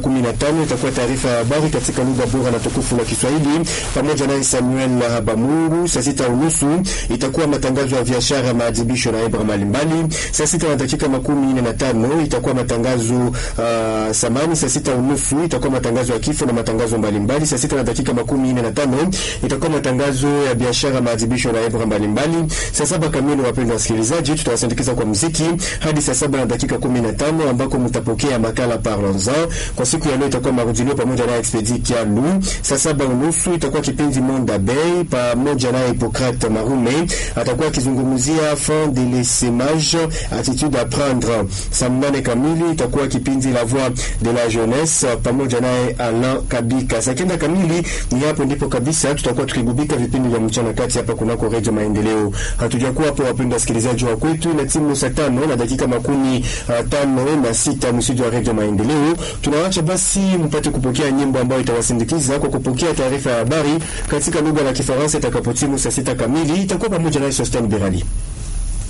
kumi na tano itakuwa taarifa ya habari katika lugha bora na tukufu la Kiswahili pamoja naye Samuel Habamungu. Saa sita unusu itakuwa matangazo ya biashara, maadhibisho na ibra mbalimbali. Saa sita na dakika makumi nne na tano itakuwa matangazo uh, samani. Saa sita unusu itakuwa matangazo ya kifo na matangazo mbalimbali. Saa sita na dakika makumi nne na tano itakuwa matangazo ya biashara, maadhibisho na ibra mbalimbali. Saa saba kamili, wapendwa wasikilizaji, tutawasindikiza kwa muziki hadi saa saba na dakika kumi na tano ambako mtapokea makala Parlons-en. Kwa siku ya leo itakuwa marudilio pamoja na Expedi Kialu. Saa saba unusu itakuwa kipindi Monde Bay pamoja na Hippocrate Marume atakuwa akizungumzia fin de l'essemage attitude à prendre. Saa mnane kamili itakuwa kipindi La Voix de la Jeunesse pamoja naye Alain Kabika. Saa kenda kamili ni hapo ndipo kabisa tutakuwa tukigubika vipindi vya mchana kati hapa kunako Redio Maendeleo. Hatujakuwa hapo, wapendwa wasikilizaji wa kwetu, na timu saa tano na dakika makumi uh, tano na sita msiji wa Redio Maendeleo. Tunawacha basi mpate kupokea nyimbo ambayo itawasindikiza kwa kupokea taarifa ya habari katika lugha la Kifaransa itakapotimu saa sita kamili. Itakuwa pamoja na Sostan Berali.